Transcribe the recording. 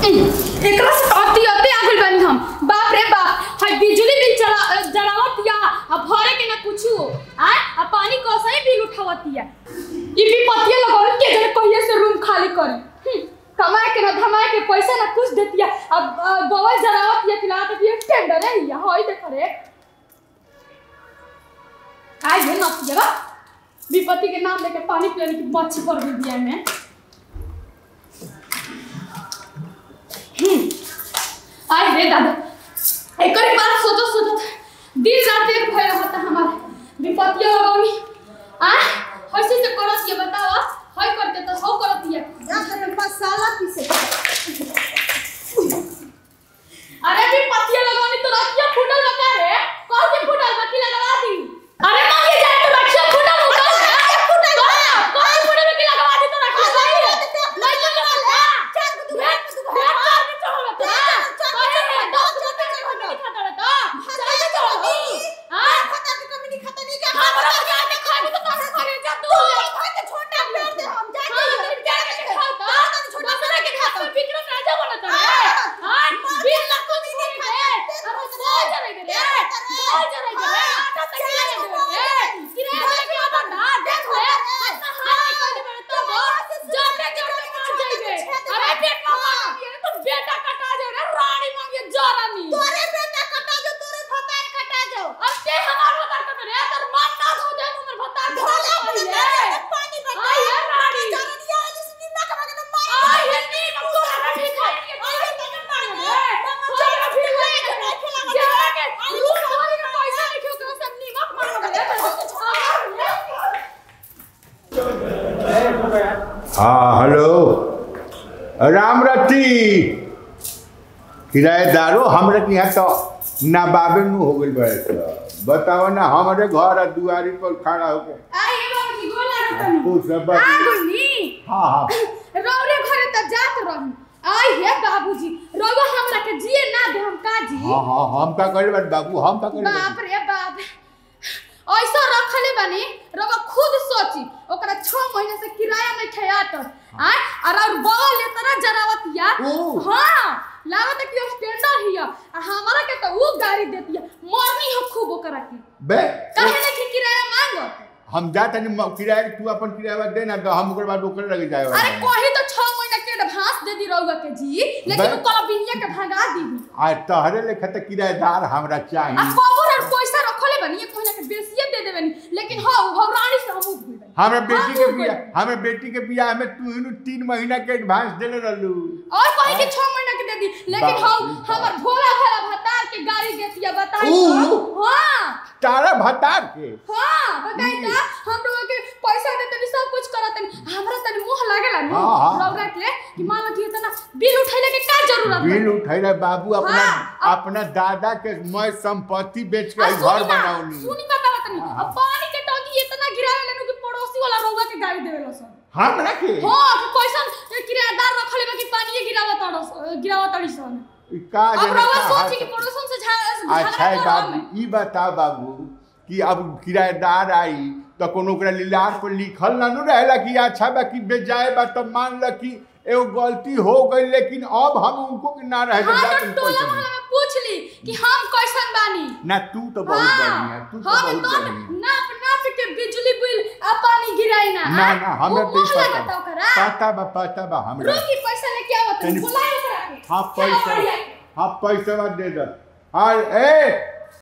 एकरा से अति अति आगल बानी हम बाप रे बाप हाय बिजली बिल चला जलावत या अब भरे के ना कुछु आ आ पानी कसई बिल उठावत या ई भी पतिया लगावन के जने कहिए से रूम खाली करी हम्म, कमाए के ना धमाए के पैसा ना कुछ देतिया अब अ, बवल जलावत या खिलावत भी एक टेंडर है या होई देख रे आइ हे ना पिया विपत्ति के नाम लेके पानी पिलाने की मच्छी पड़ गई दिया में आई रे दादा एकरे बार सोचो सोचो दिन रात एक भय होता हमारे विपत्तियों लगौनी आ हसी से करत ये बताओ हई करते तो हो करत ये मसाला पीसे अरे विपत्तियों लगौनी तो रखिया फुटल लगा रे कौन के फुटल बाकी लगवा दी अरे मां ये जाए तो रखिया फुटल फुटल फुटल कौन के फुटल बाकी लगवा दी तो रखिया सही है नहीं तो लगवा चल तू भेट तू भेट कर भी चलो बता कौन है दस रुपए का खाता खाता रहता चल चलो हां हमरा क्या के खाने तो तारे करे जा तू हां दिन क्या के खाता दूसरा के खाता विक्रम राजा बनता है हां बिल लाख को नहीं खाए अरे सो जरे रे सो जरे रे आटा तक ले दे किरे के बंदा देख ले हाथ हाथ कर दे तो वो जाते जाते मार जाइबे अरे पेट में मार दिए तो बेटा कटा जाए रे रानी मांगे जरानी अब ते हमार भतार कट रे तर मान ना हो जाए हमर भतार पहिले आई है रानी आई है नी मत तो ना भी खाई आई है तने मार रे जरा भी खाई जरा के तू हमारे का पैसा लिखो तो सब नी मत मार रे हाँ हेलो राम रती किराएदारो हमरा के यहाँ तो नाबाबे नु हो गइल बड़े तो बताओ ना हमारे घर आ दुआरी पर खड़ा होके आई है बाबूजी गोला रतन तू सब आ बात- गुनी हाँ हाँ रौरे घरे त जात रही आई हे बाबूजी रौवा हमरा के जिए ना दे हम का जी हाँ हाँ हम का करे बानी बाबू हम का करे बाप बानी? रे बाप ऐसा रखले बानी रवा खुद सोची ओकरा 6 महीने से किराया में खयात आ और और बगल ले तना जरावतिया ओ। हां लागत है कि स्टैंडर्ड हिया आ हमरा के तो वो गाड़ी देतिया मरनी हो खूब ओकरा की बे काहे ले कि किराया मांगो हम जा तनी म- किराया तू अपन किराया दे ना तो हम ओकर बाद ओकर लगे जाए अरे कोही तो 6 महीना के एडवांस दे दी रहुआ के जी लेकिन बे- उ कला बिनिया के भगा दी आ तहरे लेखा त किराएदार हमरा आ चाहिए कबर और पैसा रखले बनी एक महीना के बेसिए दे देबनी लेकिन हां हो रानी से हम उठ गइल हमें बेटी के हाँ, बिया हमें बेटी के बिया हमें तू इनु तीन महीना के एडवांस देले रहलू और कहीं के 6 महीना के दे दी लेकिन बाप हम रे बाप। हमर भोला भाला भतार के गाड़ी देतिया बताई ऊ। तो हां तारा भतार के हां बताई तो हम लोग के पैसा देते भी सब कुछ करत हमरा तनी मुंह लागेला नु हाँ, हाँ। रौरा के कि मान लो कि इतना बिल उठैले के का जरूरत है बिल उठैले बाबू अपना हाँ, अपना दादा के मैं संपत्ति बेच के आ, ई सुनी घर ना, बनाऊनी सुनी बतावा तनी हाँ, अब पानी के टंकी इतना गिरावे लेनु कि पड़ोसी वाला रौवा के गाड़ी देवेला सब हमरा के हाँ कि कैसन किराएदार रखले बा कि पानी गिरावा तड़स गिरावा तड़ी सन ई का अब जाने रौवा का सोची कि हाल- पड़ोसन से झा अच्छा है बाबू ई बता बाबू कि अब किराएदार आई तो कोनो ओकरा लीलार पर लिखल ना नु रहेला कि अच्छा बा कि बेजाए बा तो मान ल कि एगो गलती हो गई लेकिन अब हम उनको के ना रहे हाँ जा तो तुम टोला पैसा मोहल्ला में पूछ ली कि हम कैसन बानी ना तू तो बहुत बढ़िया तू तो हम बहुत तो बढ़िया नाप नाप के बिजली बिल आ पानी गिराई ना ना ना हमें वो तो मोह पता लगता ओकरा पता बा पता बा हमरा रोकी पैसा लेके आवत तनी- बुलाए ओकरा के हाँ क्या पैसा बढ़िया। हाँ पैसा दे दो हाँ ए